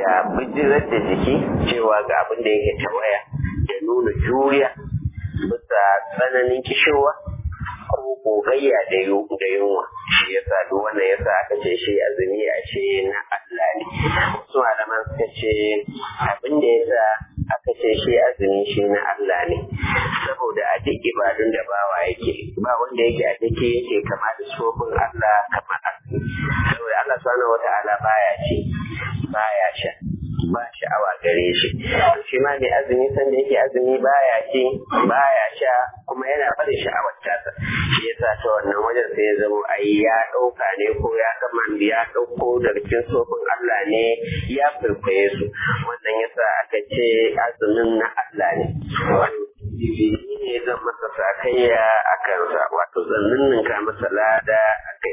da bijirar da jiki cewa ga abin da yake tawaya da nuna juriya bisa tsananin kishowa ko gogayya da yunwa shi yasa duk wannan yasa aka ce shi azumi a ce na Allah ne wasu malaman suka ce abin da yasa aka ce shi azumi shi na Allah ne saboda a duk ibadun da bawa yake ba wanda yake a duk yake kama da sofin Allah kamar azumi saboda Allah subhanahu wata'ala baya ci baya sha ba sha'awa gare shi shi ma mai azumi san da yake azumi baya ci baya sha kuma yana bada sha'awar tasa shi yasa ta wannan wajen sai ya zama ai ya ɗauka ne ko ya gama ya ɗauko daga cikin sofin Allah ne ya kwaikwaye su wannan yasa aka ce azumin na Allah ne ne zan masa sakayya a kansa wato zan ninninka masa lada a kai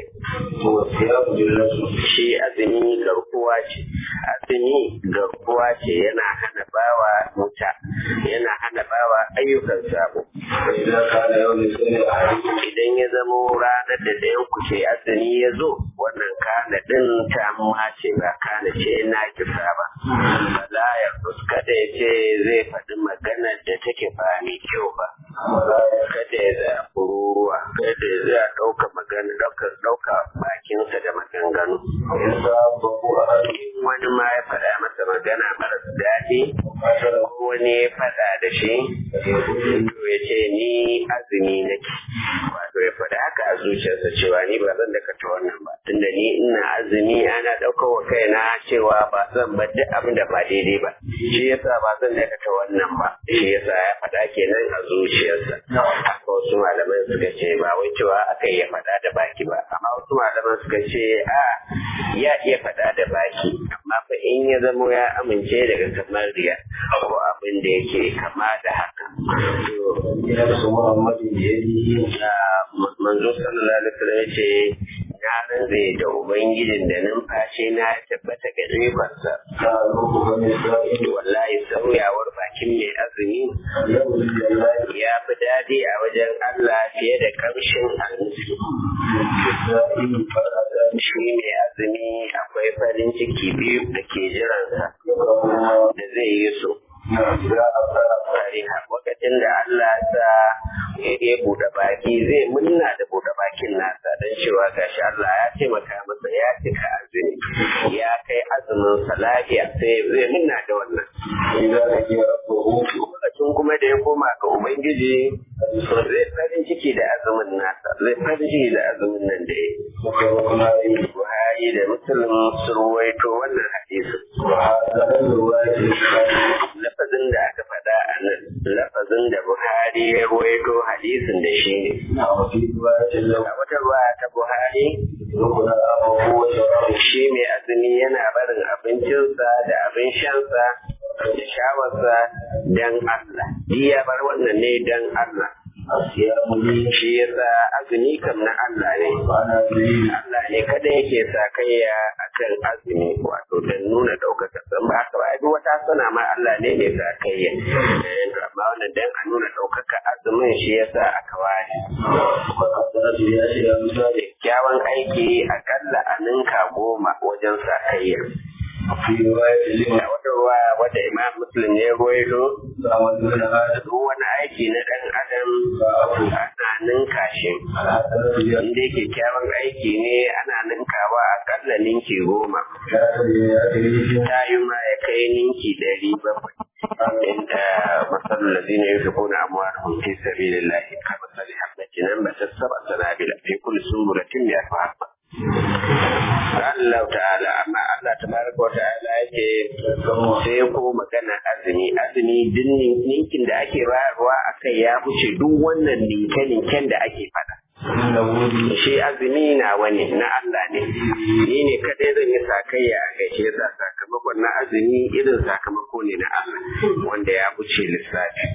shi azumi garkuwa ce azumi garkuwa ce yana hana bawa wuta yana hana bawa ayyukan sabo idan ya zamo ranar da ɗayan ku ce azumi ya zo wannan kana din ta ce ba kana ce na kisa ba bala ya kada ya ce zai faɗi maganar da take ba mai kyau ba kada ya za kururuwa kada ya za ɗauka magana ɗauka ɗauka bakinsa da maganganu wani ma ya faɗa masa magana maras daɗi ko wani ya faɗa da shi to ya ce ni azumi nake wato ya faɗa haka a zuciyarsa cewa ni ba zan dakata wannan ba tunda ni ina azumi ana ɗaukar wa kaina cewa ba zan bar duk abin da ba daidai ba shi yasa ba zan dakata wannan ba shi yasa ya faɗa kenan a zuciyarsa haka wasu malaman suka ce ba wai cewa aka iya faɗa da baki ba amma wasu malaman suka ce a ya iya faɗa da baki amma fa in ya zamo ya amince daga kamar riya ko abin da yake kama da haka manzo sallallahu alaihi wasallam ya ce na rantse da ubangijin da numfashi na ya tabbata ga ikonsa wallahi sauyawar bakin mai azumi ya fi daɗi a wajen Allah fiye da kamshin almusu shi mai azumi akwai farin ciki biyu da ke jiransa da zai yi so fariha lokacin da Allah sa ya buɗe baki zai munna da buɗe bakin nasa don cewa gashi Allah ya taimaka masa ya cika azumi ya kai azumin sa lafiya sai zai munna da wannan lokacin kuma da ya koma ga ubangiji zai farin ciki da azumin nasa zai farin ciki da azumin nan da ya Buhari da Muslim sun ruwaito wannan hadisin. Lafazin da aka faɗa a nan, lafazin da Buhari ya ruwaito hadisin da shi ne. A wata ruwa ta Buhari, shi mai azumi yana barin abincinsa da abin shansa da shawarsa don Allah. ya bar wannan ne don Allah. shi yasa azumi kam na Allah ne Allah ne kada yake sa kaiya akan azumi wato don nuna ɗaukaka san ba haka ba duk wata sana ma Allah ne ne sa kaiya amma wannan dan a nuna ɗaukaka azumin shi yasa aka ware kyawun aiki akalla a ninka goma wajen sa kaiya a wata ruwa wadda imam muslim ne ruwaito duk wani aiki na dan adam ana ninka shi inda yake kyawun aiki ne ana ninkawa akalla ninki goma ta yi ma ya kai ninki ɗari bakwai inda masalul ladina yunfiquna amwalahum fi sabilillahi kamathali habatin ambatat sab'a sanabila fi kulli sunbulatin mi'atu habba Allah ta'ala amma Allah tabaraka wa ta'ala yake sai ko magana azumi azumi din ninkin da ake bayarwa akai ya wuce duk wannan ninke-ninken da ake fada shi azumi na wani na Allah ne ni ne kadai zan yi sakayya a gaishe sa sakamakon na azumi irin sakamako ne na Allah wanda ya wuce lissafi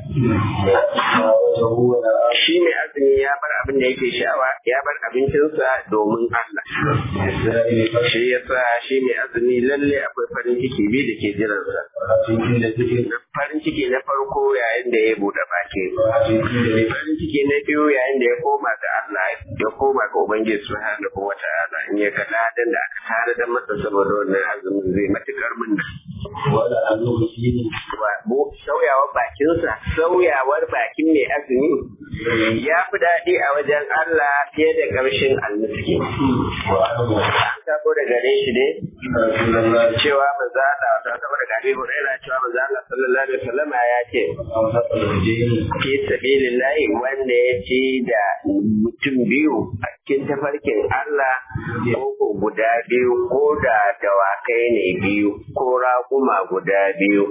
shi mai azumi ya bar abin da yake sha'awa ya bar abincinsa domin Allah shi yasa shi mai azumi lalle akwai farin ciki biyu da ke jiransa farin ciki na farko yayin da ya buɗe baki farin ciki na biyu yayin da ya koma ga Allah ya koma ga Ubangiji subhanahu wa ta'ala in ya ga ladan da aka tare da masa saboda wannan azumin zai matukar mun wala annahu fihi sauyawar bakinsa sauyawar bakin mai azumi ya fi daɗi a wajen Allah fiye da ƙarshen almiski wa annahu an sabo da gare shi ne rasulullahi cewa manzo Allah wata sabo da gare Hurairah cewa manzo Allah sallallahu alaihi wasallam ya ce amsaka al-jinn fi sabilillahi wanda ya ci da mutum biyu a cikin tafarkin Allah ko guda biyu ko da dawakai ne biyu ko raƙuma guda biyu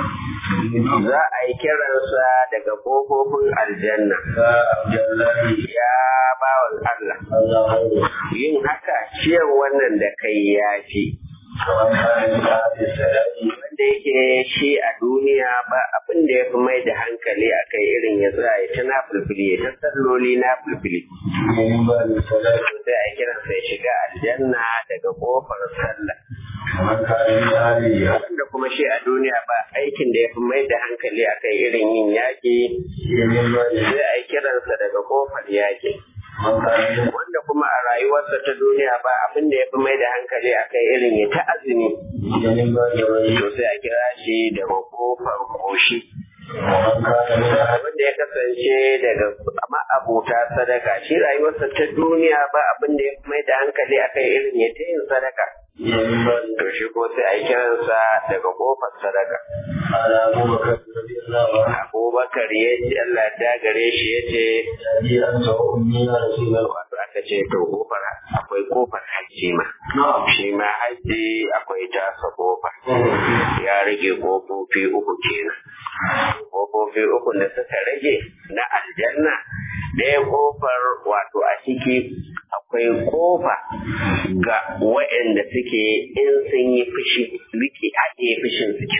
za a yi kiransa daga ƙofofin aljanna ka abdullahi ya bawan Allah Allah hayru yin haka ciyar wannan da kai ya fi kaman kana da hadis sadaqi wanda yake shi a duniya ba abin da ya fi mai da hankali a kai irin ya tsaya ya ta na fulfili ya ta salloli na fulfili min ba da sadaqi sai a kiransa ya shiga aljanna daga ƙofar sallah kaman kana da hadis wanda kuma shi a duniya ba aikin da ya fi mai da hankali a kai irin yin yaƙi min ba da sai a yi kiransa daga ƙofar yaƙi kaman kana da wanda kuma a rayuwarsa ta duniya ba abin da ya fi mai da hankali a kai irin ya ta azumi min ba da rai to sai a kira shi daga ƙofar koshi kaman kana da abin da ya kasance daga ma'abuta sadaka shi rayuwarsa ta duniya ba abin da ya fi mai da hankali a kai irin ya ta yin sadaka min ba da to shi ko sai a yi kiransa daga ƙofar sadaka ala abubakar radiyallahu anhu abubakar ya ce Allah ya gare shi ya ce ji an ta ummi ya rasulullah wato aka ce to kofar akwai kofar hajji ma na'am shi ma hajji akwai tasa kofa ya rage kofofi uku kenan kofofi uku da suka rage na aljanna ɗaya kofar wato a ciki akwai kofa ga waɗanda suke in sun yi fushi rike haɗe fushin suke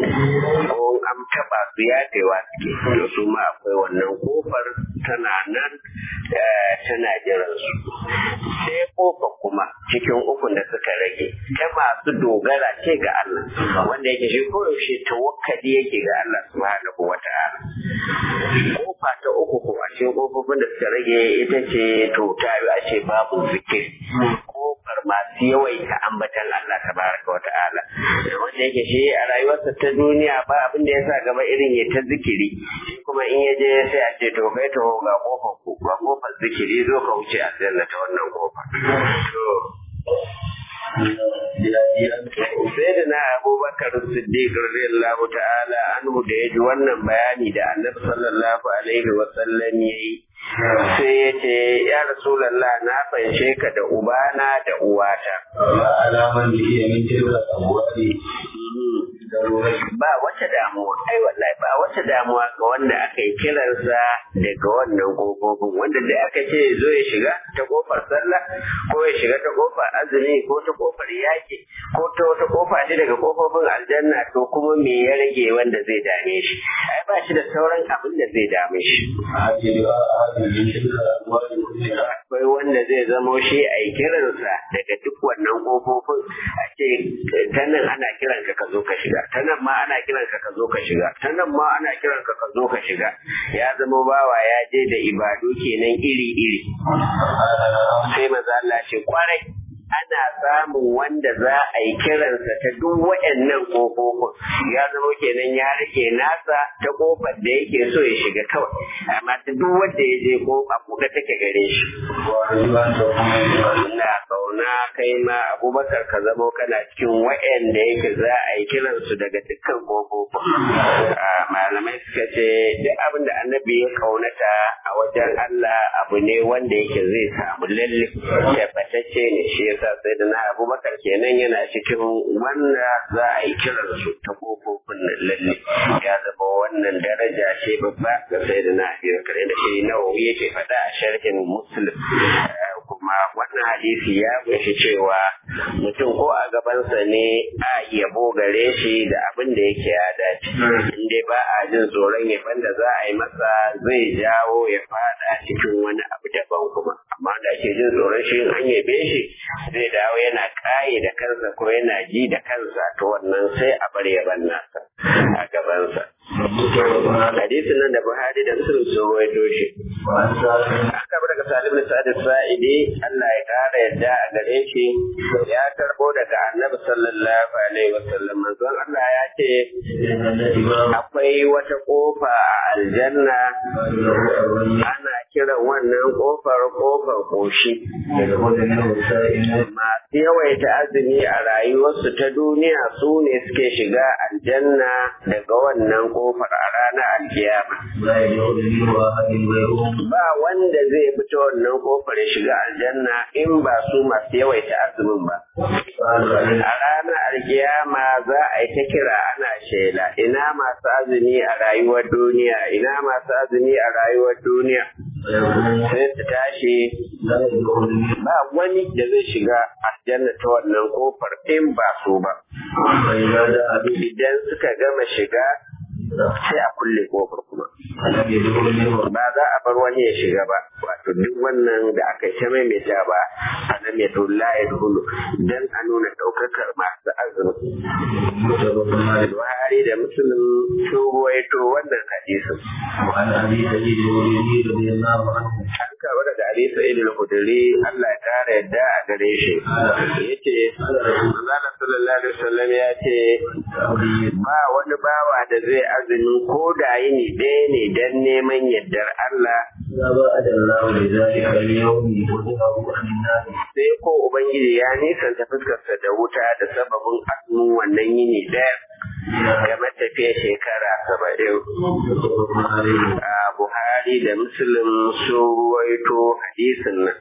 ko an taɓa su yafewa suke to su ma akwai wannan kofar tana nan eh, tana jiran su sai kofa kuma cikin ukun da suka rage ta masu dogara ce ga Allah wanda yake shi koyaushe tawakkali yake ga Allah subhanahu wa ta'ala kofa ta uku ko a cikin kofofin da suka rage ita ce to ta yi a ce babu zikir kofar masu yawaita ambatan Allah tabaraka wa ta'ala wanda yake shi a rayuwarsa ta duniya ba abin da ya sa gaba irin ya ta zikiri shi kuma in ya je sai a ce to kai to ga kofar ku ga kofar zikiri zo ka wuce a ta wannan kofar to ya ji an ta sai da na abubakar siddiq radiyallahu ta'ala anhu da ya ji wannan bayani da annabi sallallahu alaihi wa sallam yayi sai ya ce ya rasulallah na fanshe ka da ubana da uwata ya alaman da iya min tilka abuwari darurai ba wata damuwa ai wallahi ba wata damuwa ga wanda aka yi kiransa daga wannan kofofin wanda da aka ce zo ya shiga ta kofar sallah ko ya shiga ta kofar azumi ko ta kofar yaki ko ta wata kofa ce daga kofofin aljanna to kuma me ya rage wanda zai dame shi ai ba shi da sauran abin da zai dame shi a hajji a hajji min tilka abuwari kullum akwai wanda zai zamo shi a yi kiransa daga duk wannan kofofin a ce ta nan ana kiranka ka zo ka shiga ta nan ma ana kiranka ka zo ka shiga ta nan ma ana kiranka ka zo ka shiga ya zama bawa ya je da ibadu kenan iri-iri sai maza Allah ce kwarai ana samun wanda za a yi kiransa ta duk waɗannan ƙofofin ya zama kenan ya rage nasa ta ƙofar da yake so ya shiga kawai amma ta duk wanda ya je ƙofa buɗe take gare shi wa rajulan ta kuma ina kauna kai ma abubakar ka zamo kana cikin waɗanda yake za a yi kiransu daga dukkan ƙofofin Ah, malamai suka ce duk abin da annabi ya kaunata a wajen Allah abu ne wanda yake zai samu lalle tabbatacce ne shi yasa sai da na abubakar kenan yana cikin wanda za a yi kiransu ta ƙofofin nan lalle ya zama wannan daraja ce babba ga sai da na abubakar da shi nawawi yake faɗa a sharhin muslim Ah, kuma wannan hadisi ya kunshi cewa mutum ko a gabansa ne a yabo gare shi da abin da yake ya dace in dai ba a jin tsoron yaban da za a yi masa zai jawo ya fada cikin wani abu daban kuma amma da ake jin tsoron shi in an yabe shi zai dawo yana kaye da kansa ko yana ji da kansa to wannan sai a bar yaban nasa a gabansa hadisin nan da Buhari da Muslim sun rawaito shi an karbo daga Salim bin Sa'id Sa'idi Allah ya kara yadda a gare shi ya karbo daga Annabi sallallahu alaihi wasallam manzon Allah ya ce akwai wata kofa a aljanna ana kiran wannan kofar kofar koshi masu yawaita azumi a rayuwarsu ta duniya su ne suke shiga aljanna daga wannan kofar a ranar alkiyama ba wanda zai fita wannan kofar ya shiga aljanna in ba su masu yawaita azumin ba a ranar alkiyama za a yi ta kira ana shela ina masu azumi a rayuwar duniya ina masu azumi a rayuwar duniya sai su tashi ba wani da zai shiga aljanna ta wannan kofar in ba su ba idan suka gama shiga sai a kulle kofar kuma ba za a bar wani ya shiga ba wato duk wannan da aka yi ta maimaita ba a nan ya tulla ya dulu dan a nuna ɗaukakar masu azumi Buhari da Muslim sun ruwaito wannan hadisin. An kawo daga Ali Sa'id al-Khudri Allah ya kara yadda a gare shi. Yace Allah sallallahu alaihi wasallam ya ce ba wani bawa da zai azumi ko da yini ɗaya ne dan neman yardar Allah sai ko Ubangiji ya nisanta fuskarsa da wuta da sababin azumin wannan yini ɗaya game tafiya shekara saba'in. A Buhari da Muslim sun ruwaito hadisin nan.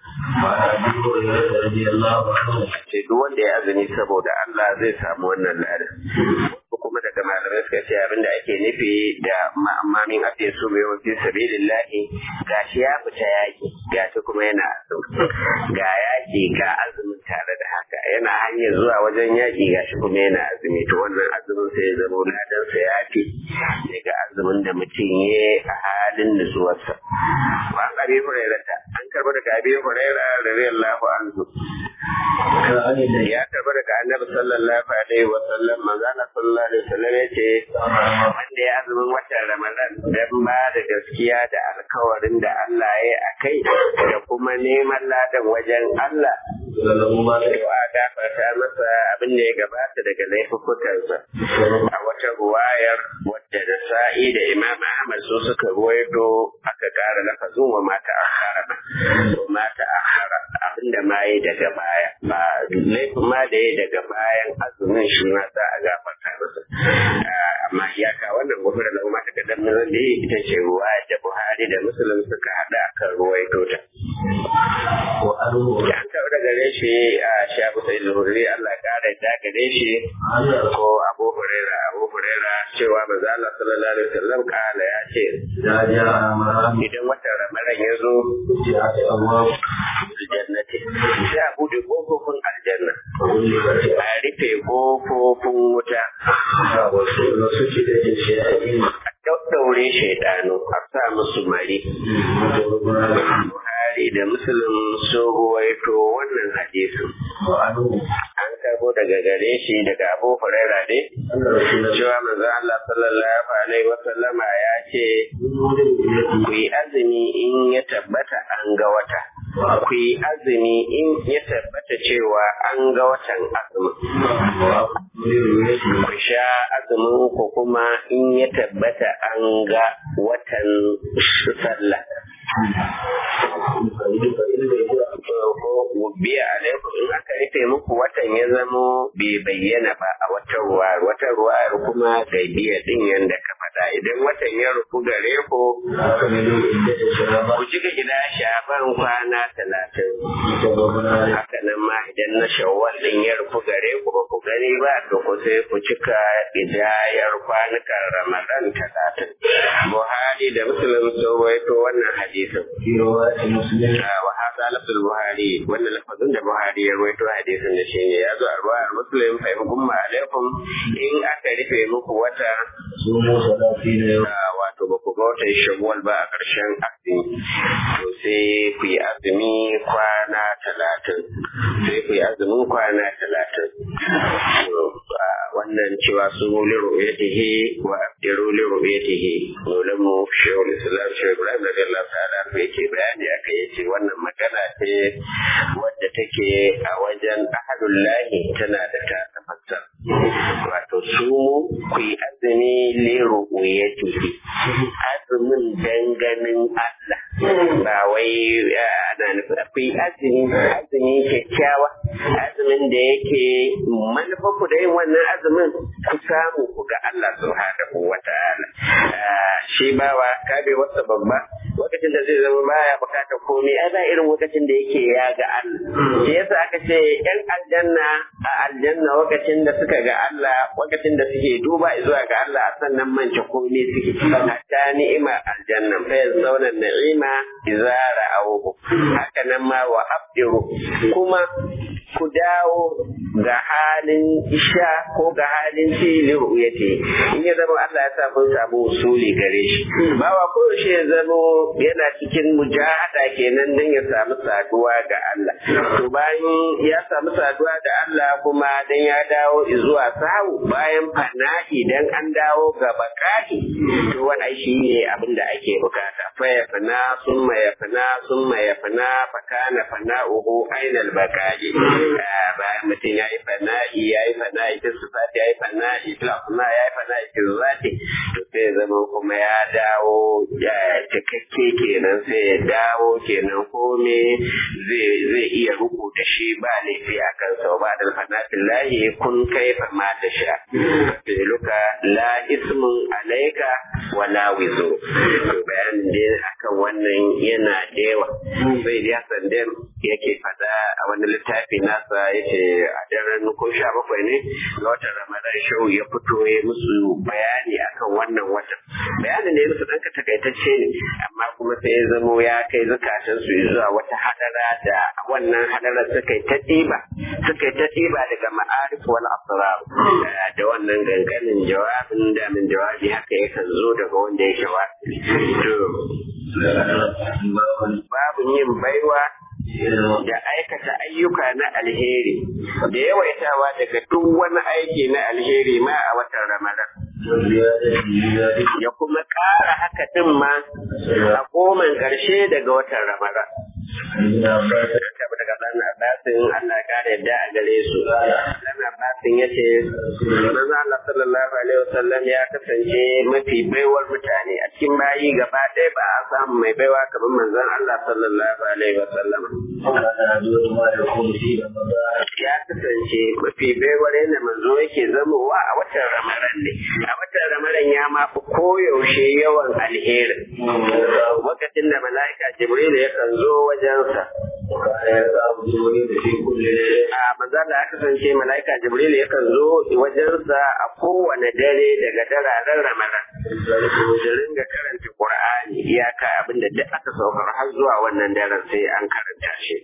Ce duk wanda ya azumi saboda Allah zai samu wannan ladan. kuma daga malamai suka ce abinda ake nufi da ma'amamin a ce su mai wafi sabilillahi gashi ya fita yaki gashi kuma yana azumi ga yaki ga azumin tare da haka yana hanyar zuwa wajen yaki gashi kuma yana azumi to wannan azumin sai ya zama ladan sa ya fi daga azumin da mutum ya a halin nutsuwarsa wa an abi hurairata an karba daga abi hurairah radiyallahu anhu ya karba daga annabi sallallahu alaihi wa sallam manzo Allah sallallahu alaihi wa sallam yace wanda ya azumin watan Ramadan dan ba da gaskiya da alkawarin da Allah ya yi akai da kuma neman ladan wajen Allah to a gafarta masa abin da ya gabata daga laifukansa a wata ruwayar wadda da sa'i da Imam Ahmad su suka ruwaito aka kara lafazin wa mata akhara mata akhara abinda ma yi daga baya ba laifin ma da ya daga bayan azumin shi ma za a gafarta masa amma iyaka wannan gofar da kuma ta kadan nan da ita ce ruwa da Buhari da Muslim suka hada kan ruwaito ta an kawo daga gare shi a shafi sai zuhuri Allah kara da gare shi ko Abu Huraira Abu Huraira cewa manzo Allah sallallahu alaihi wasallam kala ya ce idan watan Ramadan ya zo aljannati sai a bude kofofin aljanna a rufe kofofin wuta a daure shaidanu a sa musu mari Buhari da Muslim sun ruwaito wannan hadisin. An karbo daga gare shi daga Abu Huraira ne, cewa manzo Allah sallallahu alaihi wa sallama ya ce ku yi azumi in ya tabbata an ga wata. Ku yi azumi in ya tabbata cewa an ga watan azumin. Ku sha azumin ku kuma in ya tabbata an ga watan sallah. biya alaikum in aka rufe muku watan ya zamo bai bayyana ba a watan ruwa watan ruwa kuma bai biya din yanda ka faɗa idan watan ya rufu gare ku ku cika gida shaban kwana talatin haka nan ma idan na shawwal din ya rufu gare ku ba ku gani ba to ku sai ku cika idayar kwanukan ramadan talatin buhari da muslim sun rawaito wannan hadisin wa hada lafzul buhari wannan lafazin da buhari ya rawaito hadisin da shine ya zo arwa muslim fa yakum alaikum in aka rufe muku wata wato ba ku ga wata shawwal ba a ƙarshen azumi to sai ku yi azumi kwana talatin sai ku yi azumin kwana talatin wannan wannan cewa su li ru'yatihi wa abdiru li ru'yatihi dole mu shehul islam shehu ibrahim radiyallahu ta'ala anhu yake bayani akai yace wannan magana ce wadda take a wajen ahadullahi tana da ta tafasar wato su ku yi azumi li ru'yatihi azumin danganin Allah ba wai ana nufin akwai azumi azumi kyakkyawa azumin da yake manufar ku da yin wannan azumin ku samu ku ga Allah subhanahu wa ta'ala shi bawa kabe wasa babba lokacin da zai zama baya bukatar komai ai ba irin lokacin da yake ya ga Allah shi yasa aka ce yan aljanna a aljanna lokacin da suka ga Allah lokacin da suke duba zuwa ga Allah sannan mance komai suke hatta ni'ima aljanna fa yazawna ni'ima idza ra'awhu haka nan ma wa abdiru kuma ku dawo ga halin isha ko ga halin fili ru'yati in ya zama Allah ya sa mun samu usuli gare shi bawa ko shi ya zama yana cikin mujahada kenan dan ya samu saduwa ga Allah to bayan ya samu saduwa da Allah kuma dan ya dawo zuwa sahu bayan fana'i dan an dawo ga bakati to wannan shi ne abin da ake bukata fa ya fana summa ya fana summa ya fana fa kana fana'uhu ainal bakaji bayan mutum ya yi fana'i ya yi fana'i ta sifati ya yi fana'i ta ya yi fana'i ta zati to sai zama kuma ya dawo ya cikakke kenan sai ya dawo kenan kome zai iya ruku da shi ba laifi a kansa ba da fanatin lahi kun kai ma da sha filuka la ismun alaika wala wizo to bayanin da akan wannan yana da yawa sai da sandan yake fada a wani littafi nasa yace a daren ko sha bakwai ne ga watan ramadan shau ya fito ya musu bayani akan wannan watan bayanin da ya musu ɗanka takaitacce ne amma kuma sai ya zamo ya kai zukatan su zuwa wata hadara da wannan hadarar suka yi ta ɗiba suka yi ta ɗiba daga ma'arif wal asrar da wannan ganganin jawabin da min jawabi haka yakan zo daga wanda ya shawabi to babu yin baiwa da aikata ayyuka na alheri da yawaitawa daga duk wani aiki na alheri ma a watan ramadan ya kuma ƙara haka din ma a goman ƙarshe daga watan ramadan Kabu daga ɗan Abbasin Allah ya kare yadda a gare su. Ɗan Abbasin ya ce, Manzo Allah sallallahu alaihi wasallam ya kasance mafi baiwar mutane a cikin bayi gaba ɗaya ba a samu mai baiwa kamar manzon Allah sallallahu alaihi wasallam. Ya kasance mafi baiwar yadda manzo yake zamowa a watan Ramadan ne. A watan Ramadan ya ma fi koyaushe yawan alheri. Lokacin da mala'ika Jibril yakan zo wajensa. A maza da aka kasance mala'ika Jibril yakan zo wajensa a kowane dare daga dararen Ramadan. Da ringa karanta Qur'ani iyaka abinda duk aka saukar har zuwa wannan daren sai an karanta shi.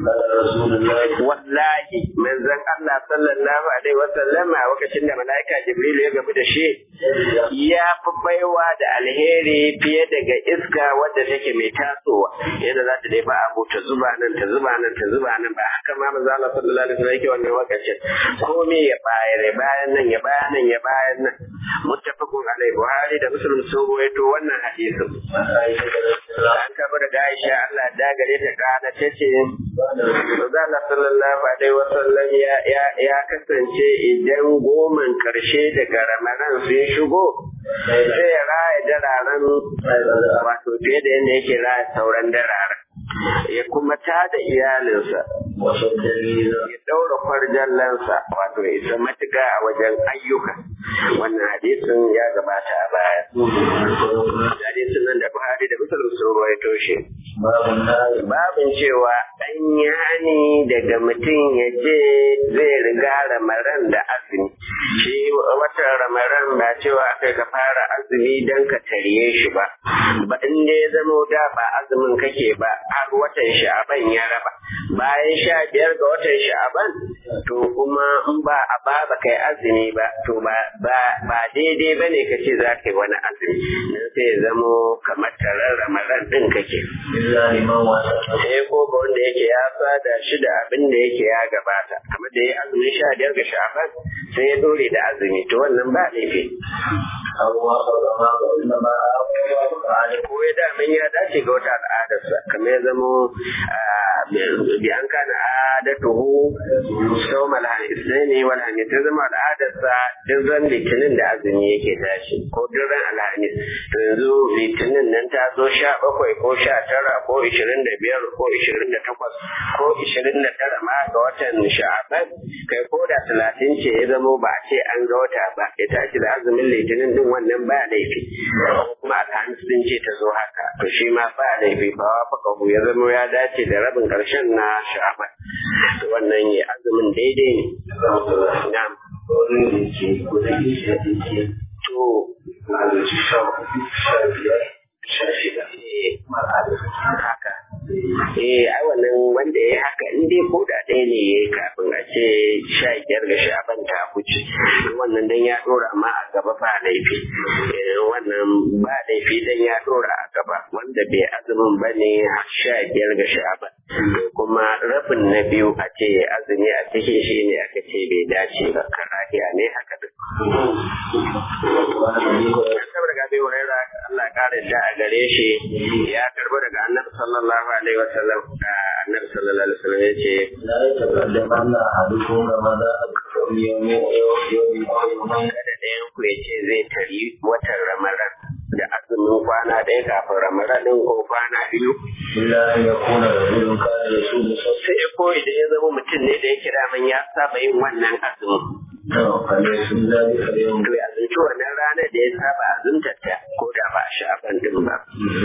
Wallahi manzon Allah sallallahu alaihi wasallam a lokacin da mala'ika Jibril ya gamu da shi ya fi baiwa da alheri fiye daga iska wadda take mai tasowa yadda za ta dai ba abu ta zuba nan ta zuba nan ta zuba nan ba haka ma manzo Allah sallallahu alaihi wasallam yake wannan lokacin komai ya bayar ya bayan nan ya bayan nan ya bayan nan muttafaqun alai Buhari da Muslim sun ruwaito wannan hadisin an kaba daga Aisha Allah da gare ta kana tace manzo Allah sallallahu alaihi wasallam ya ya kasance idan goman karshe daga Ramadan sun shigo sai ya raya dararen wato fiye da yadda yake raya sauran dararen ya kuma tada iyalinsa ya daura farjallansa wato ya isa matuka a wajen ayyuka wannan hadisin ya gabata a baya hadisin nan da Buhari da Muslim sun rawaito shi babin cewa an yi hani daga mutum ya je zai riga ramaran da azumi shi watan ramaran ba cewa aka ka fara azumi don ka tarye shi ba ba in ya zamo da ba azumin kake ba har watan sha'aban ya raba bayan sha biyar ga watan sha'aban to kuma in ba a ba ba kai azumi ba to ba ba daidai ba ne ka ce za ka yi wani azumi nan sai ya zamo kamar tarar ramadan din kake sai ko ga wanda yake ya sada shi da abin da yake ya gabata kamar da ya azumin sha biyar ga sha'aban sai ya dore da azumi to wannan ba laifi ko ya damin ya dace ga wata al'adarsa kamar ya zamo bi an kana adatuhu sau malhamis ne wal hamis ta zama al'adarsa duk ran litinin da azumi yake tashi ko duk ran alhamis to yanzu litinin nan ta zo sha bakwai ko sha tara ko ishirin da biyar ko ishirin da takwas ko ishirin da tara ma ga watan sha'aban kai ko da talatin ce ya zamo ba a ce an ga wata ba ya tashi da azumin litinin din wannan ba laifi kuma alhamis din ce ta zo haka to shi ma ba laifi ba wa faka ya zamo ya dace da rabin karshen na sha'aban to wannan ya azumin daidai ne na'am to haka eh ai wannan wanda ya haka in dai ko da ɗaya ne ya kafin a ce sha biyar ga shaban ta huce wannan dan ya ɗora amma a gaba ba laifi wannan ba laifi dan ya ɗora a gaba wanda bai azumin ba ne sha biyar ga shaban kuma rabin na biyu a ce azumi a cikin shi ne aka ce bai dace ba karahiya ne haka duk. Saboda gabe wurera Allah ƙara da a gare shi ya karbo daga annabi sallallahu alaihi wa sallam annabi sallallahu alaihi wa sallam ya ce la yataqaddamanna ahadukum ramadan kada ɗayan ku ya ce zai tari watan ramadan da azumin kwana ɗaya kafin ramadan ɗin ko kwana biyu illa an yakuna rajulun kana yasumu sai ya koyi da ya zama mutum ne da ya kira man ya saba yin wannan azumin فليسم ذلك اليوم to ya zunci wannan ranar da ya saba azumtar ta ko da ba a sha'aban din ba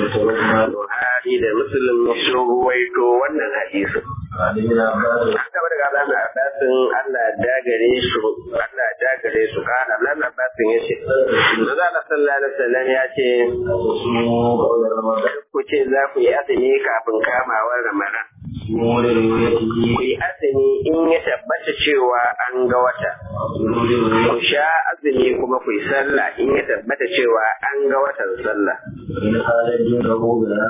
Buhari da Muslim sun ruwaito wannan hadisin عن ابن عباس an gaba daga Abdullahi Abbasin Allah ya dagare su Allah ya dagare su kana Abdullahi Abbasin ya ce Manzo Allah sallallahu alaihi wasallam ya ce تصوموا قبل رمضان ku ce za ku yi azumi kafin kamawar Ramadan تصوموا لرؤيته ku yi azumi in ya tabbata cewa an ga wata وصوموا لرؤيته ku sha azumi kuma ku yi sallah in ya tabbata cewa an ga watan sallah إن خالد دونه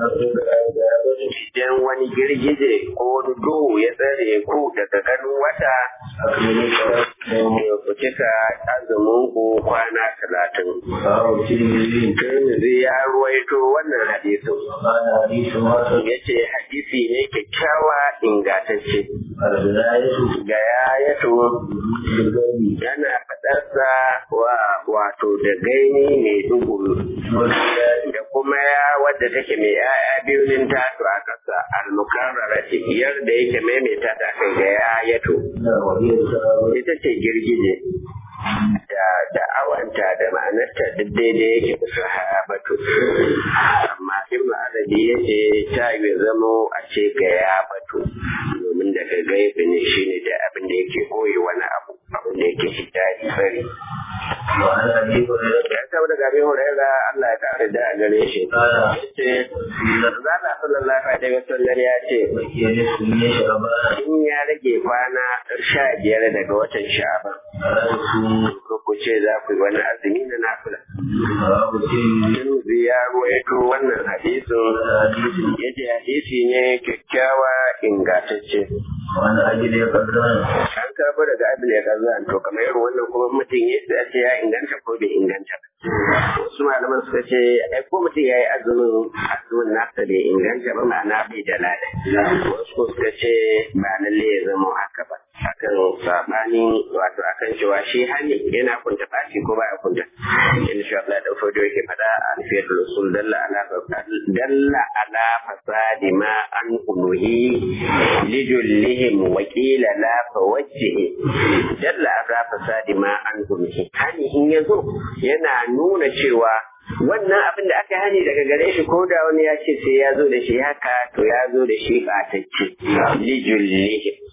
بلا idan wani girgije ko wani duhu ya tsare ku daga ganin wata أكمل الصلاة ya ku cika azumin ku kwana talatin رواه الترمذي Tirmidhi ya ruwaito wannan hadisin قال حديث حسن ya ce hadisi ne kyakkyawa ingantacce البداية ga yayato بالغيب yana faɗarsa wa wato da gaini mai duhu da kuma ya wadda take mai yaya biyu nin tasu a ƙasa almukarrara ce biyar da yake maimaita ta kai ga yayato وهي السبب ita ce girgije da da awanta da ma'anarta duk daidai yake da sahabatu amma ibnu arabi yace ta yi zamo a ce ga ya batu domin daga gaibi ne shine da abin da yake koyi wani abu abin da yake fita sari وعن أبي هريرة ya saba daga abin huraira Allah ya kare da a gare shi قال yace Zalla sallallahu alaihi wasallam ya ce بقي نصف من شعبان in ya rage kwana sha biyar daga watan sha'ban فلا تصوموا ko ku ce za ku yi wani azumi na nafila رواه الترمذي Tirmidhi ya ruwaito wannan hadisin حديث yace hadisi ne kyakkyawa ingantacce وعن أجل قدران an karɓo daga abin ya kazan to kamar irin wannan kuma mutum ya sai a ce ya inganta ko bai inganta ba wasu malaman suka ce ai ko mutum ya yi azumin azumin nasa bai inganta ba ma'ana bai da lada wasu ko suka ce ba lalle ya zama haka ba akan sabanin wato akan cewa shi hani yana kunta bashi ko ba ya kunta in sha Allah da fodo yake fada alfiyatul usul dalla ala dalla ala fasadi ma an unuhi lijullihim wa qila la fawajjihi dalla ala fasadi ma an unuhi hani in yazo yana nuna cewa wannan abin da aka hani daga gare shi ko da wani ya ce sai ya zo da shi haka to ya zo da shi ɓatacce lijullihim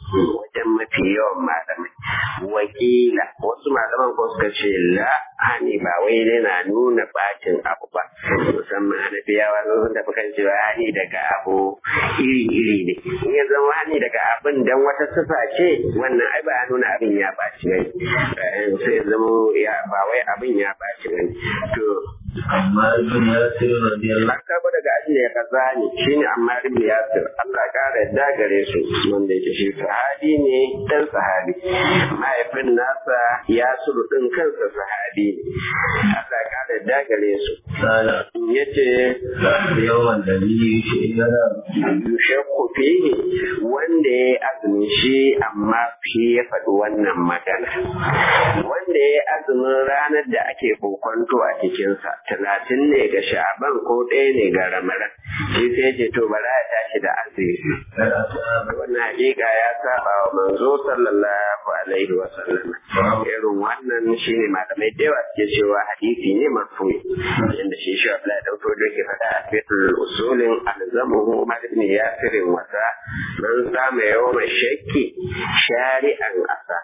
wajen mafi yawan malamai wakila wasu malaman ko suka ce la hani ba wai yana nuna bacin abu ba musamman hanafiyawa sun tafi kan cewa hani daga abu iri-iri ne in ya zama hani daga abin dan wata sifa ce wannan ai ba ya nuna abin ya baci ne sai ya zama ya ba wai abin ya baci ne to amma ibn yasir radiyallahu an karbo daga abin da ya kaza ne shine amma ibn yasir Allah ya kara yadda gare su wanda yake shi sahabi ne dan sahabi mahaifin nasa ya suru din kansa sahabi ne Allah ya kara yadda gare su ta'ala yace yawan dalili shi yana yushakku fihi wanda ya azumi shi amma shi ya faɗi wannan magana wanda ya azumin ranar da ake kokonto a cikinsa talatin ne ga sha'aban ko ɗaya ne ga ramadan shi sai ce to bara ya tashi da azumi wannan hakika ya saba wa manzo sallallahu alaihi wa sallam irin wannan shine malamai da yawa suke cewa hadisi ne marfu'i inda shi shi Abdullahi da Auto da ke faɗa a fitul usulin alzamuhu ma ibn yasirin wasa man sama yawma shakki shari'an asa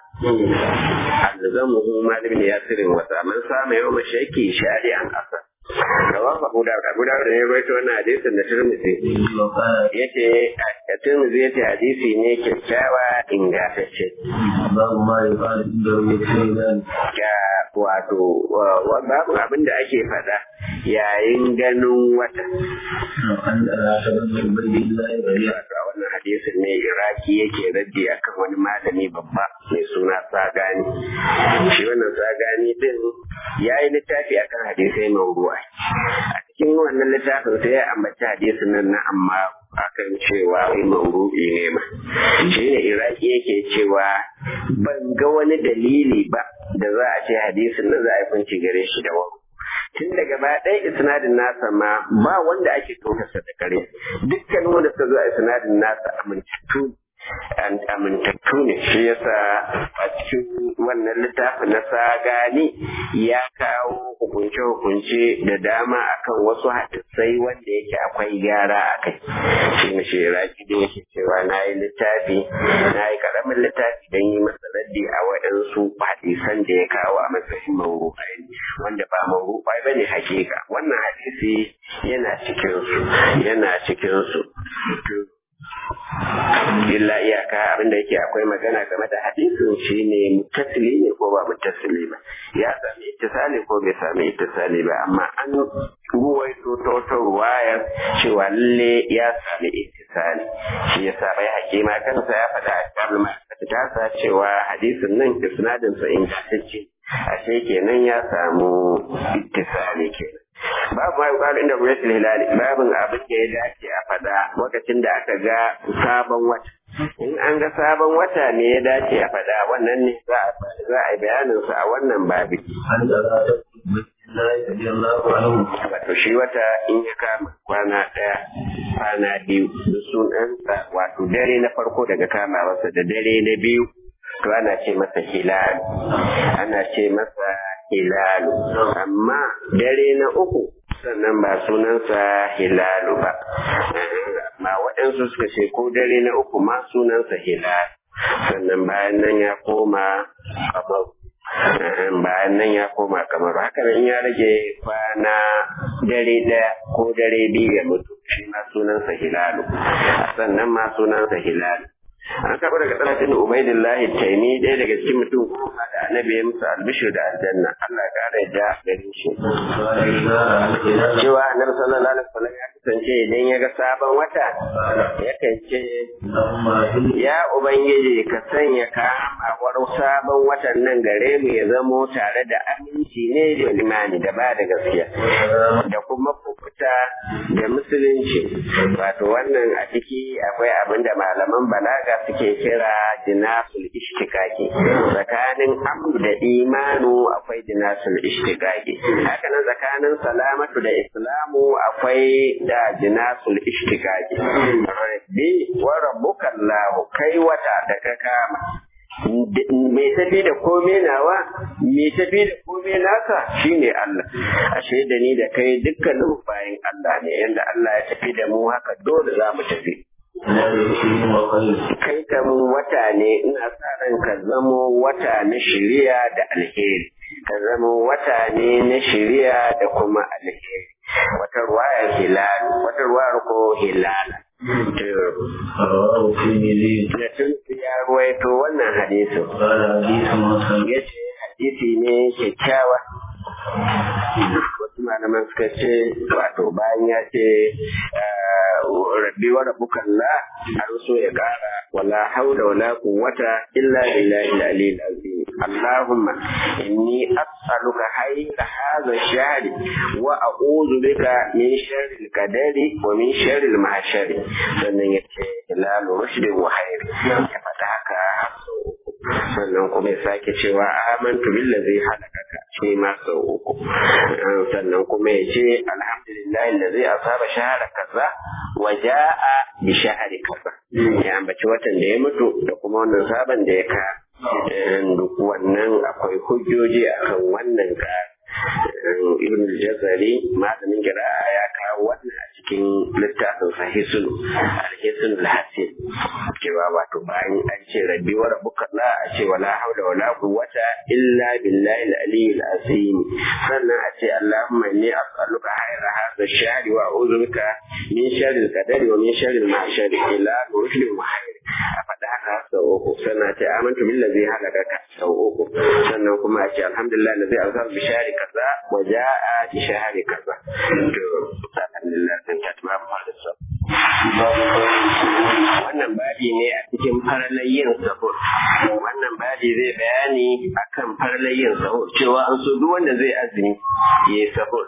alzamuhu ma ibn yasirin wasa man sama yawma shakki shari'an asa Rawan Abu Dawud Abu Dawud ne ya rawaito wannan hadisin da Tirmidhi yace a Tirmidhi yace hadisi ne kyakkyawa ingantacce babu ma ya fara inda wani sai ga wato wa- babu abin da ake faɗa yayin ganin wata an da ta bada ubaydillah bari wato a wannan hadisin ne iraki yake raddi akan wani malami babba mai suna sagani shi wannan sagani din ya yi littafi akan hadisai mawru'a a cikin wannan littafin sai ya ambaci hadisin nan na amma akan cewa wai mawru'i ne ma shi ne iraki yake cewa ban ga wani dalili ba da za a ce hadisin nan za a yi kunci gare shi da wani tun da gaba ɗaya isnadin nasa ma ba wanda ake tokarsa da kare dukkan wanda suka zo a isnadin nasa amintattu an amintattu ne shi yasa a cikin wannan littafin na sagani ya kawo hukunce-hukunce da dama akan wasu hadisai wanda yake akwai gyara a kai shi ne shi raki da yake cewa na yi littafi na yi karamin littafi don yi masa raddi a waɗansu hadisan da ya kawo a matsayin mawru'ai wanda ba mawru'ai ba ne hakika wannan hadisi yana cikinsu yana cikinsu illa iyaka abinda yake akwai magana game da hadisin shine muttasili ne ko ba muttasili ba ya sami ittisali ko bai sami ittisali ba amma an ruwaito ta wata ruwayar cewa lalle ya sami ittisali shi yasa bai hakima kansa ya faɗa a cikin tasa cewa hadisin nan isnadin sa ingantacce ashe kenan ya samu ittisali kenan babu ma yuqalu inda ru'yatul hilali babin abin da ya dace a fada lokacin da aka ga sabon wata in an ga sabon wata ne ya dace a fada wannan ne za a za a yi bayanin sa a wannan babi an da ta ubaydillah radiyallahu anhu wato shi wata in ya kama kwana ɗaya kwana biyu da sunansa wato dare na farko daga kamawarsa da dare na biyu to ana ce masa hilal ana ce masa hilalu amma dare na uku sannan ba sunansa hilalu ba amma waɗansu suka ce ko dare na uku ma sunansa hilal sannan bayan nan ya koma kamar bayan nan ya koma kamar haka nan in ya rage kwana dare ɗaya ko dare biyu ya mutu shi ma sunansa hilalu sannan ma sunansa hilalu an karɓi daga talatin ubaidillahi taimi ɗaya daga cikin mutum goma da annabi ya musu albishir da aljanna Allah ya ƙara yadda gare shi qala idza ra'ayta hilala cewa annabi sallallahu alaihi wasallam ya kasance idan ya ga sabon wata yakan ce allahumma hil ya ubangiji ka sanya kamawar sabon watan nan gare mu ya zamo tare da aminci ne da imani da ba da gaskiya da kuma kukuta da musulunci wato wannan a ciki akwai abin da malaman balaga suke kira jinasul ishtikaki tsakanin amru da imanu akwai jinasul ishtikaki haka nan tsakanin salamatu da islamu akwai da jinasul ishtikaki rabbi wa rabbuka allah kai wata da ka kama mai tafi da komai nawa mai tafi da komai naka shine Allah ashe da ni da kai dukkanin bayan Allah ne yanda Allah ya tafi da mu haka dole za mu tafi kai kam wata ne ina sa ran ka zamo wata na shiriya da alheri ka zamo wata ne na shiriya da kuma alheri wata ruwayar hilal wata ruwayar ko hilal da tun ya ruwaito wannan hadisin ya ce hadisi ne kyakkyawa wasu malaman suka ce wato bayan ya ce rabbi wa rabbukan la har so ya kara wala haula wala quwwata illa billahi al-aliyyil azim allahumma inni as'aluka hayra hadha ash-shahr wa a'udhu bika min sharri al-qadari wa min sharri al-mahshari sannan yace hilal rushd wa khair ya fata haka sannan kuma ya sake cewa amantu billazi halakaka shi ma sau uku sannan kuma ya ce alhamdulillah allazi asaba shahara kaza wa jaa bi shahri kaza ya ambaci watan da ya mutu da kuma wannan sabon da ya ka duk wannan akwai hujjoji akan wannan ka ibn jazari malamin jira'a ya kawo wannan a cikin littafin sahisul alhisul hasil cewa wato bayan an ce rabbi wa rabbuka la a ce wala hawla wala quwwata illa billahi al-aliyyil azim sannan a ce allahumma inni as'aluka khayra hadha ash-shahri wa a'udhu bika min sharri al-qadari wa min sharri al-mahshari ila rushdi wa khair a faɗa haka sau uku sannan a ce amantu billazi halakaka sau uku sannan kuma a ce alhamdulillah allazi arsala bi shahri kaza wa jaa bi shahri kaza to alhamdulillah sun ta tuma mu da sa wannan babi ne a cikin faralayin sahur wannan babi zai bayani akan faralayin sahur cewa an so duk wanda zai azumi ya yi sahur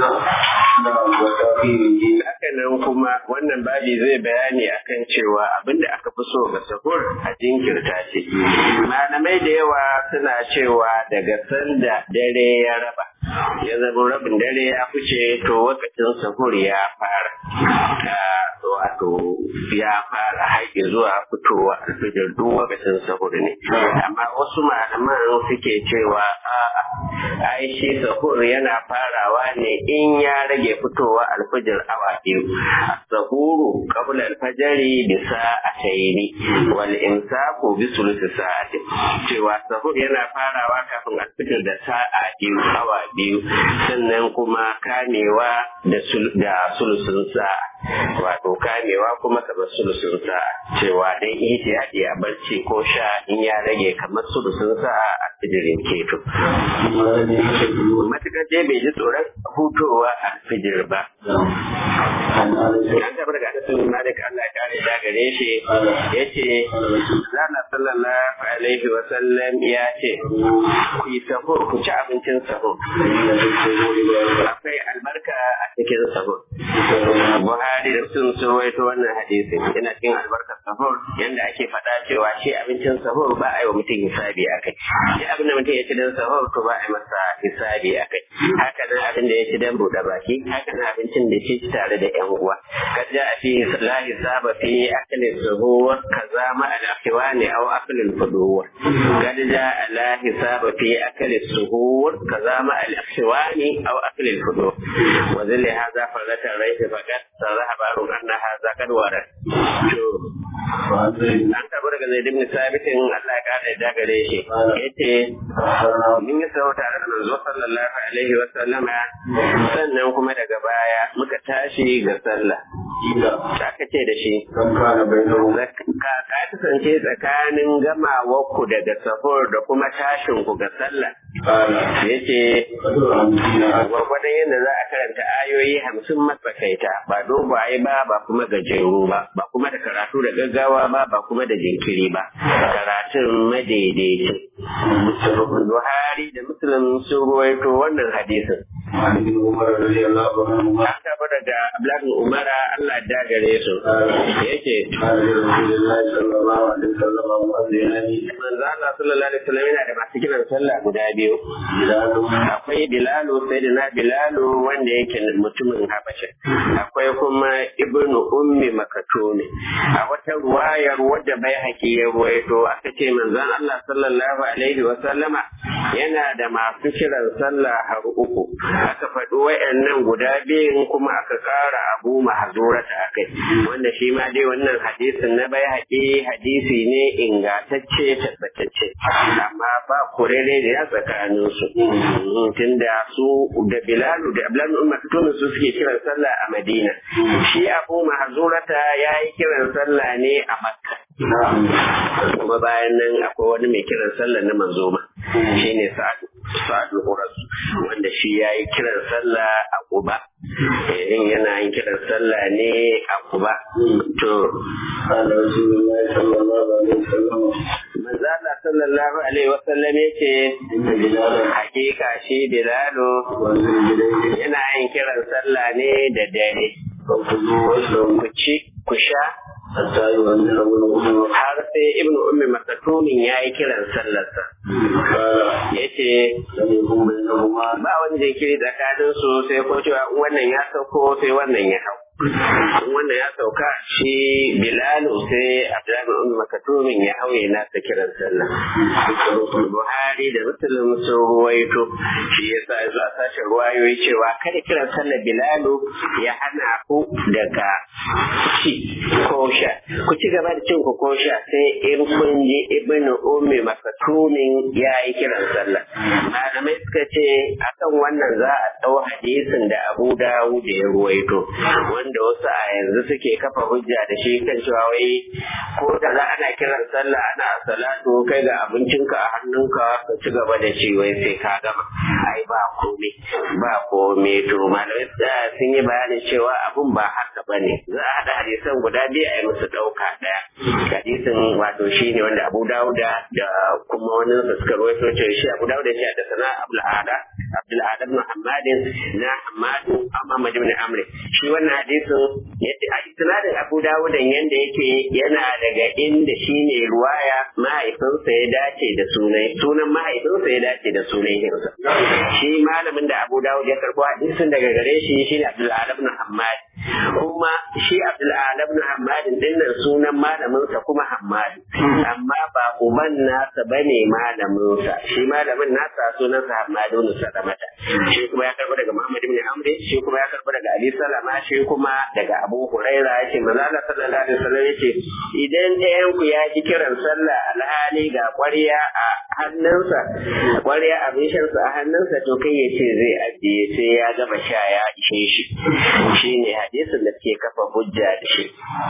haka nan kuma wannan babi zai bayani akan cewa abinda aka fi so ga sahur a jinkirta shi malamai da yawa suna cewa daga sanda dare ya raba ya zama rabin dare ya fice to lokacin sahur ya fara wato ya fara haƙi zuwa fitowa alfijir duk lokacin sahur ne amma wasu malaman suke cewa a'a ai shi sahur yana farawa ne in ya rage fitowa alfijir awa biyu sahuru qabla alfajari bi sa'ataini wal imsaku bi sulusi sa'ati cewa sahur yana farawa kafin alfijir da sa'a biyu awa biyu sannan kuma kamewa da sulusun sa'a wato kamewa kuma kamar sulusun sa'a cewa dai ihtiyadi a barci ko sha in ya rage kamar sulusun sa'a a fijirin keto matukar dai bai ji tsoron hutowa a fijir ba an taɓa daga anasun malik Allah ya kare da gare shi ya ce zana sallallahu alaihi wa sallam ya ce ku yi sahur ku ci abincin sahur akwai albarka a cikin sahur Buhari da sun surwaito wannan hadisi yana cikin albarkar sahur yanda ake faɗa cewa shi abincin sahur ba a yi wa mutum hisabi a kai shi abin da mutum ya ci don sahur to ba a yi masa hisabi a kai haka nan abin da ya ci don buɗe baki haka nan abincin da ci tare da yan uwa kad ja fi la hisaba fi akli sahur kaza ma al akhwani aw akli al fudur kad ja la hisaba fi akli sahur kaza ma al akhwani aw akli al fudur wa zalli hadha farata rayta faqat ذهب أن هذا قد ورد an taɓa daga zai dimni sabitin Allah ya ƙara da gare shi yace mun yi sau tare da manzo sallallahu alaihi wa sallama sannan kuma daga baya muka tashi ga sallah aka ce da shi ka kasance tsakanin gamawarku daga sahur da kuma tashin ku ga sallah yace gwargwadon yadda za a karanta ayoyi hamsin matsakaita ba dogaye ba ba kuma gajeru ba ba kuma da karatu da gaggawa ba ba kuma da jinkiri ba karatun madaidaici Buhari da Muslim sun ruwaito wannan hadisin. An taɓa daga Abdullahi Umara Allah da gare su. Yake. Manzo Allah sallallahu alaihi wasallam yana da masu kiran sallah guda biyu. Akwai Bilalu sai da na Bilalu wanda yake mutumin Habasha. Akwai kuma Ibnu Ummi Makatumi. A wata ruwayar wadda bai haƙi ya ruwaito aka ce manzon Allah sallallahu alaihi wa sallama yana da masu kiran sallah har uku aka faɗi wayannan guda biyun kuma aka ƙara abu mahzurata akai wanda shi ma dai wannan hadisin na bai haƙi hadisi ne ingantacce tabbatacce amma ba kurere da ya tsakanin su tunda su da bilalu da ablan umar tunu su suke kiran sallah a madina shi abu mahzurata ya yi kiran sallah ne a makka kuma bayan nan akwai wani mai kiran sallah na manzoma shine sa'adu sa'adu uras wanda shi ya yi kiran sallah a kuba in yana yin kiran sallah ne a kuba to manzala sallallahu alaihi wasallam yace hakika shi bilalu yana yin kiran sallah ne da dare ku ci ku sha har sai ibnu ummi makatumin ya yi kiran sallarsa ya ce ba wani jinkiri tsakanin su sai ko cewa wannan ya sauko sai wannan ya hau wannan ya sauka shi bilalu sai abdullahi ummi makatumin ya hauye nasa kiran sallah buhari da muslim sun ruwaito shi ya sa za a sace ruwayoyi cewa kada kiran sallah bilalu ya hana ku daga ci ko sha ku ci gaba da cin ku ko sha sai in kun ji ibnu ummi makatumin ya yi kiran sallah malamai suka ce akan wannan za a ɗau hadisin da abu dawud ya ruwaito wanda wasu a yanzu suke kafa hujja da shi kan cewa wai ko da za ana kiran sallah ana salatu kai ga abincinka a hannunka ka ci gaba da ci wai sai ka gama ai ba komai ba komai to malamai sun yi bayanin cewa abun ba haka bane za a haɗa hadisan guda biyu a yi musu ɗauka ɗaya hadisin wato shi ne wanda abu dawuda da kuma wani da suka rawaito cewa shi abu dawuda shi da sana abul ada abdul adam muhammadin na hamadu amma ibn amr shi wannan hadisin yadda a isnadin abu dawuda yanda yake yana daga inda shi ne ruwaya mahaifinsa ya dace da sunan sunan mahaifinsa ya dace da sunan hirsa shi malamin da abu dawud ya karbo hadisin daga gare shi shi ne abdul adam muhammad kuma shi abdul adam muhammad din nan sunan malaminsa kuma hammadu amma ba uban nasa bane malaminsa shi malamin nasa sunansa hammadu ibn salamata shi kuma ya karbo daga muhammad ibn amr shi kuma ya karbo daga ali salama shi kuma daga abu huraira yake manzo Allah sallallahu alaihi wasallam yake idan ɗayan ku ya ji kiran sallah alhali ga ƙwarya a hannunsa ƙwarya abin shansa a hannunsa to kai ya ce zai ajiye sai ya gama sha ya ishe shi shine hadisin da suke kafa hujja da shi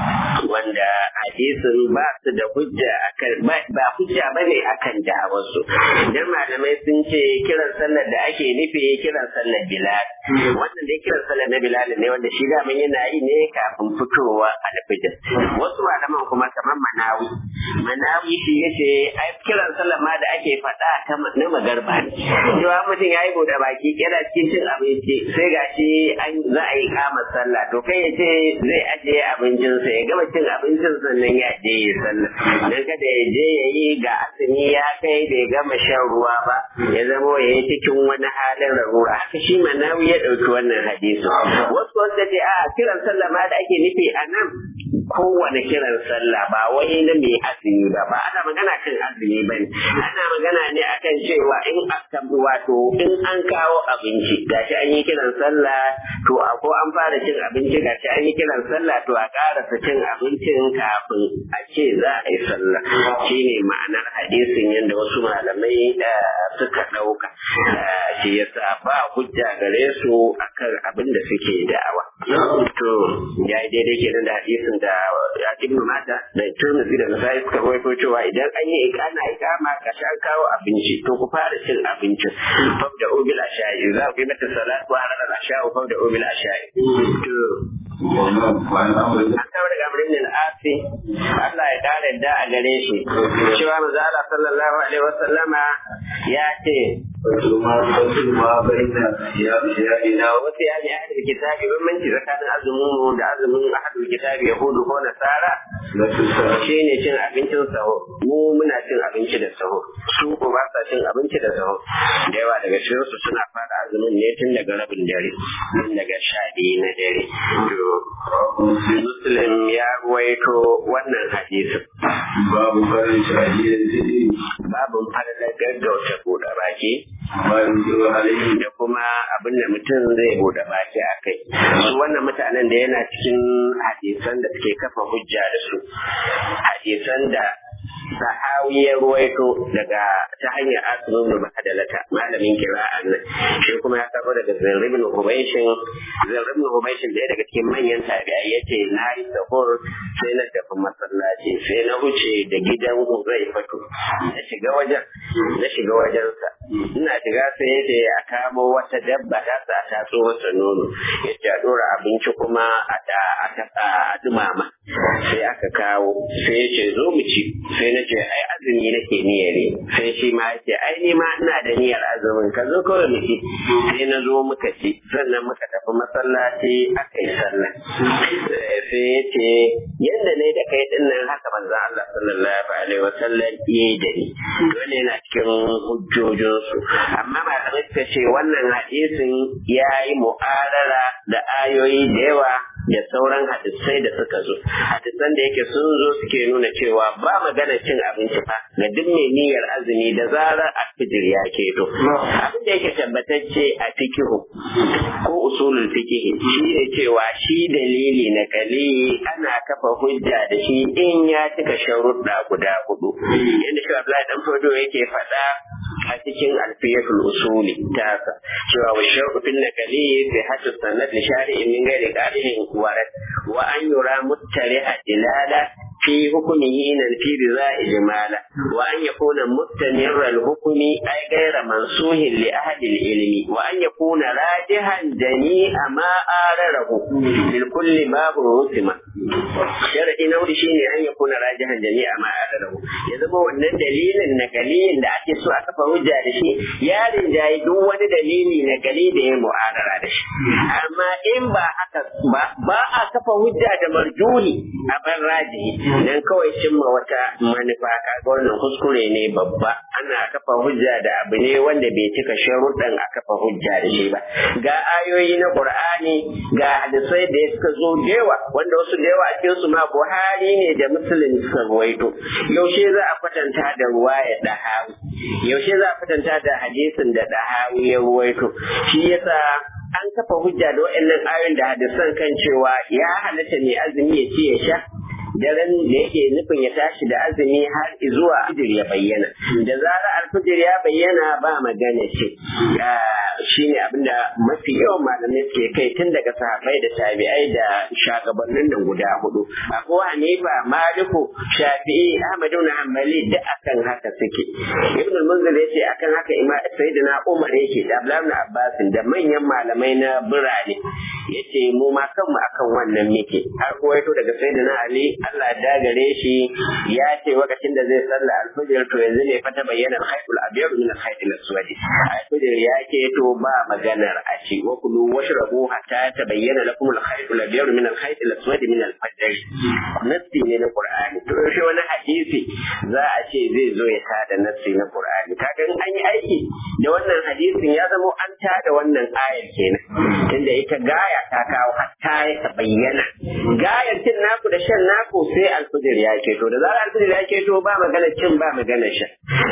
wanda hadisin ba su da hujja akan ba hujja bane akan da'awarsu dan malamai sun ce kiran sallar da ake nufi kiran sallar bilal wannan dai kiran sallar na bilal ne wanda shi da yana yi ne kafin fitowa alfijir wasu malaman kuma kamar manawi manawi shi yace ai kiran sallar ma da ake faɗa ta na magarba ne cewa mutum ya yi bude baki yana cikin cin abinci sai gashi an za a yi kama sallah to kai ya ce zai ajiye abincinsa ya gama cin abincin sannan ya je ya sallah dan kada ya je ya yi ga asini ya kai bai gama shan ruwa ba ya zama ya yi cikin wani halin larura haka shi manawi ya ɗauki wannan hadisi wasu wanda ce a kiran sallah ma da ake nufi a nan kowane kiran sallah ba wai na mai azumi ba ba ana magana kan azumi ba ne ana magana ne akan cewa in aka wato in an kawo abinci gashi an yi kiran sallah to a ko an fara cin abinci gashi an yi kiran sallah to a karasa cin abincin kafin a ce za a yi sallah shine ma'anar hadisin yadda wasu malamai da suka ɗauka shi yasa ba hujja gare su akan abin da suke da'awa to ya yi daidai kenan da hadisin da ya ibnu mata da turmuzi da nasai suka rawaito cewa idan an yi ana ikama ka sha kawo abinci to ku fara cin abincin fab da ubil ashai za ku yi mata salatu wa halal ashai fab da ubil ashai to an kawo daga amrin al-asi Allah ya kare da a gare shi cewa manzo Allah sallallahu alaihi wasallama ya ce ina wasu ya ne ahadul kitabi bambanci tsakanin azumin mu da azumin ahadul kitabi yahudu ko nasara shi ne cin abincin saho mu muna cin abinci da saho su ko ba sa cin abinci da saho da yawa daga cikin su suna fara azumin ne tun daga rabin dare tun daga sha biyu na dare muslim ya ruwaito wannan hadisin babu farin shahiyar jini babu falalar gaggauta da buɗe baki ما ينكر عليه da kuma abin da mutum zai buɗe baki a kai su wannan mutanen da yana cikin hadisan da suke kafa hujja da su hadisan da sahawi ya ruwaito daga ta hanyar asirin da bahadalata malamin kira'an nan shi kuma ya karbo daga zarribin hubaishin zarribin hubaishin da daga cikin manyan tabi'ai ya ce na yi sahur sai na tafi masallaci sai na wuce da gidan zai fito na shiga wajen na shiga wajensa ina shiga sai ya ce a kamo wata dabba ta sa ta so masa nono ya ce a dora abinci kuma a da a taɓa a dumama sai aka kawo sai ya ce zo mu ci sai na ce ai azumi nake niyya ne sai shi ma ya ce ai ni ma ina da niyyar azumin ka zo kawai mu ci sai na zo muka ci sannan muka tafi masallaci aka yi sallah sai ya ce yadda ne da kai din nan haka manzon Allah sallallahu alaihi wasallam yayi da ni dole yana cikin hujjojinsu amma malamai suka ce wannan hadisin ya yi mu'arara da ayoyi da yawa da sauran hadisai da suka zo hadisan da yake sun zo suke nuna cewa ba magana cin abinci fa ga duk mai niyyar azumi da zarar alfijir ya keto abin da yake tabbatacce a fikihu ko usulul fikihi shi ne cewa shi dalili na kali ana kafa hujja da shi in ya cika sharuɗa guda hudu yadda shi Abdullahi dan Fodo yake faɗa a cikin alfiyatul usuli tasa cewa wa shar'u fil nakali fi hatta sanad li shari'in min ghairi qalihin warat wa an yura muttariha dilala في حكمه ننفي رضا إجمالا وأن يكون مستمر الحكم أي غير منسوه لأهل العلم وأن يكون راجحا جميع ما آرره لكل باب رسم شرعي نور شيء أن يكون راجحا جميع ما آرره يزبو أن دليل النقلي da ake so a kafa hujja da shi ya rinjaye duk wani dalili na gali da ya mu'arara da shi amma in ba haka ba ba a kafa hujja da marjuhi a ban rajihi dan kawai cimma wata manufa kaga wannan kuskure ne babba ana kafa hujja da abu ne wanda bai cika sharuɗan a kafa hujja da shi ba ga ayoyi na qur'ani ga hadisai da suka zo da yawa wanda wasu da yawa a cikin su ma buhari ne da muslim suka ruwaito yaushe za a kwatanta da ruwaya dahawi yaushe za a kwatanta da hadisin da dahawi ya ruwaito shi yasa an kafa hujja da waɗannan ayoyin da hadisan kan cewa ya halatta mai azumi ya ci ya sha daren da yake nufin ya tashi da azumi har zuwa alfijir ya bayyana da zarar alfijir ya bayyana ba magana ce shi ne abinda mafi yawan malamai suke kai tun daga sahabbai da tabi'ai da shagabannin nan guda hudu abu hanifa maliku shafi'i ahmadu na hanbali duk akan haka suke ibn munzir yace akan haka ima sayyidina umar yake da abdullahi abbas da manyan malamai na birane yace mu ma kanmu akan wannan muke har kuwaito daga sayyidina ali Allah da gare shi ya ce lokacin da zai salla alfajir to yanzu ne fa ta bayyana al-khaytul abyad min al-khaytil aswad alfajir ya ce to ba maganar a ci wa kulu washrabu hatta tabayyana lakum al-khaytul abyad min al-khaytil aswad min al-fajr nasi ne na qur'ani to yaushe wani hadisi za a ce zai zo ya tada nasi na qur'ani kaga in an yi aiki da wannan hadisin ya zama an tada wannan ayar kenan tunda ita gaya ta kawo hatta ya bayyana gayar cin naku da shan naku sai alfijir ya keto da zarar alfijir ya keto ba magana cin ba magana shan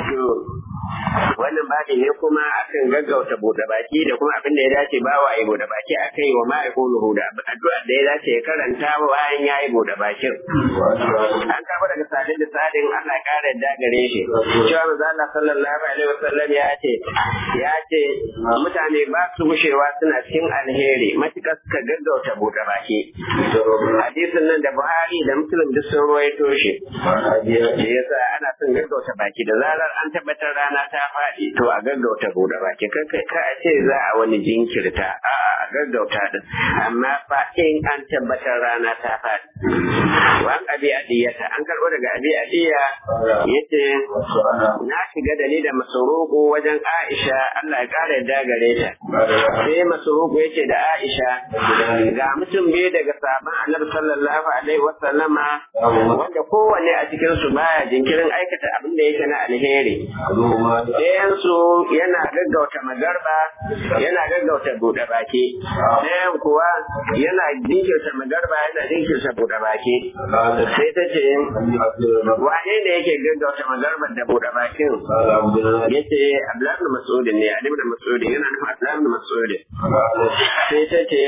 wannan babi ne kuma akan gaggauta bude baki da kuma abin da ya dace ba wa yi bude baki aka yi wa ma'aikulu da addu'a da ya dace ya karanta bayan ya yi bude bakin an kafa daga sadin da sadin Allah ya kara yadda gare shi cewa manzo Allah sallallahu alaihi wasallam ya ce ya ce mutane ba su gushewa suna cikin alheri matukar suka gaggauta bude baki hadisin nan da Buhari da Muslim duk sun ruwaito shi shi yasa ana son gaggauta baki da zarar an tabbatar rana ta faɗi to a gaggauta bude baki kan kai ka ce za a wani jinkirta a a gaggauta din amma fa in an tabbatar rana ta faɗi wa abi adiyata an karɓo daga abi adiya yace na shiga da ni da masuruku wajen Aisha Allah ya kara yadda gare ta sai masuruku yace da Aisha ga mutum biyu daga sabon Annabi sallallahu alaihi wasallama wanda kowanne a cikin su baya jinkirin aikata abin da yake na alheri ɗayansu yana gaggauta magarba yana gaggauta buɗe baki ɗayan kuwa yana jinkirta magarba yana jinkirta buɗe baki sai ta ce wane ne yake gaggauta magarba da buɗe bakin ya ce abdullahi mas'udin ne alim da mas'udin yana nufin abdullahi mas'udin sai ta ce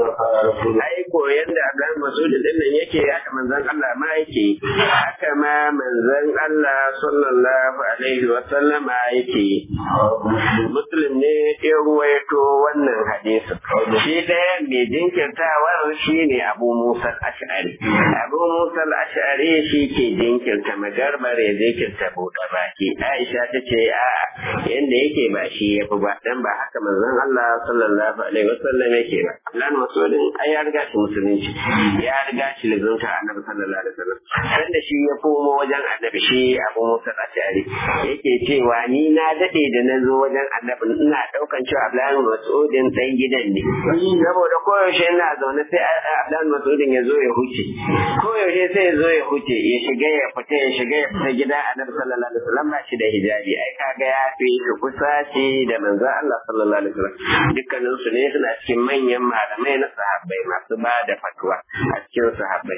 ai koyan da abdullahi mas'udin din nan yake haka manzon Allah ma yake haka ma manzon Allah sallallahu alaihi wa sallama yake muslim ne ya ruwaito wannan hadisin shi ɗaya mai jinkirtawar shi ne abu musa ash'ari abu musa ash'ari shi ke jinkirta magarbar ya jinkirta buɗe baki aisha ta ce a yanda yake ba shi ya fi ba dan ba haka manzon Allah sallallahu alaihi wa sallam yake ba lan masudin ai ya riga shi musulunci ya riga shi lizunta annabi sallallahu alaihi wa sallam sanda shi ya komo wajen annabi shi abu musa ash'ari yake cewa ni na dade da na zo wajen annabi ina daukan cewa Abdullahi Mas'udin dan gidan ne saboda koyaushe ina zaune sai Abdullahi Mas'udin ya zo ya huce koyaushe sai ya zo ya huce ya shiga ya fita ya shiga ya fita gida annabi sallallahu alaihi wasallam ba shi da hijabi ai kaga ya fi shi kusa ce da manzo Allah sallallahu alaihi wasallam dukkanin su ne suna cikin manyan malamai na sahabbai masu ba da fatwa a cikin sahabbai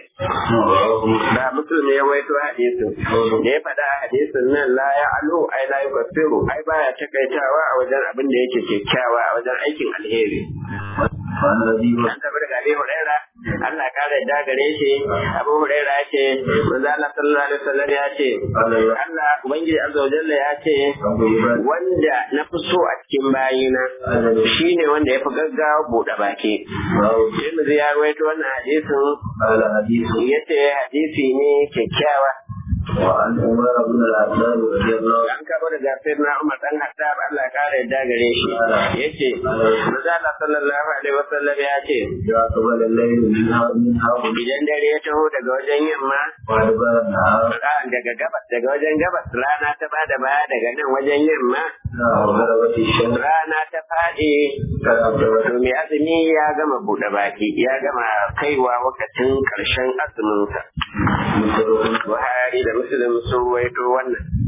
da musulmi ya waito hadisin da ya faɗa hadisin nan la ya alu ai la yukaffiru ai baya takaitawa a wajen abin da yake kyakkyawa a wajen aikin alheri an taɓa daga Abi Huraira Allah kare da gare shi Abu Huraira ya ce manzo Allah sallallahu alaihi wasallam ya ce Allah ubangiji azza wa jalla ya ce wanda na fi so a cikin bayina shine wanda ya fi gaggawa buɗe baki sai mu ya rawaito wannan hadisin yace hadisi ne kyakkyawa وعن عمر بن العباس رضي الله an kaba da gafir na Umar dan Hattab Allah kare yadda gare shi yace manzo Allah sallallahu alaihi wasallam ya ce إذا قبل الليل منها منها idan dare ya taho daga wajen yamma وأدبر النهار ran daga gabas daga wajen gabas rana ta bada baya daga nan wajen yamma وغربت الشمس rana ta faɗi قد أبدرت to mai azumi ya gama buɗe baki ya gama kaiwa wakacin ƙarshen azuminsa مثل Buhari da Muslim sun ruwaito wannan